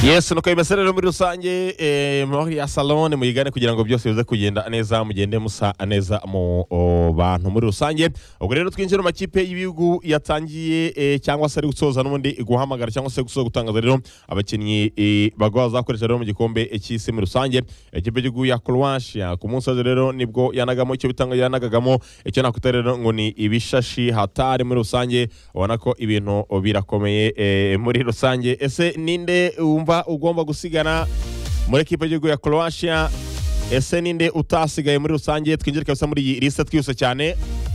yesu nuko bibaserera muri rusange muri ya salone muyigane kugira ngo byose bize kugenda neza mugende musa neza mu o, bantu muri rusange ubwo rero twinjira mu makipe y'ibihugu yatangiye eh, cyangwa se ari gusoza n'ubundi guhamagara cyangwa se gusoza gutangaza rero abakinnyi eh, bagwa bazakoresha rero mu gikombe eh, cy'isi muri rusange ikipe y'igihugu ya croatia ku munsi w'ejo rero nibwo yanagamo icyo bitanga yanagagamo icyo nakwita rero ngo ni ibishashi hatari muri rusange ubona ko ibintu birakomeye eh, muri rusange ese ninde wumva ugomba gusigana muri ekipa y'igihugu ya croatia ese ninde utasigaye muri rusange twinjire kabisa muri iyi lisite twihuse cyane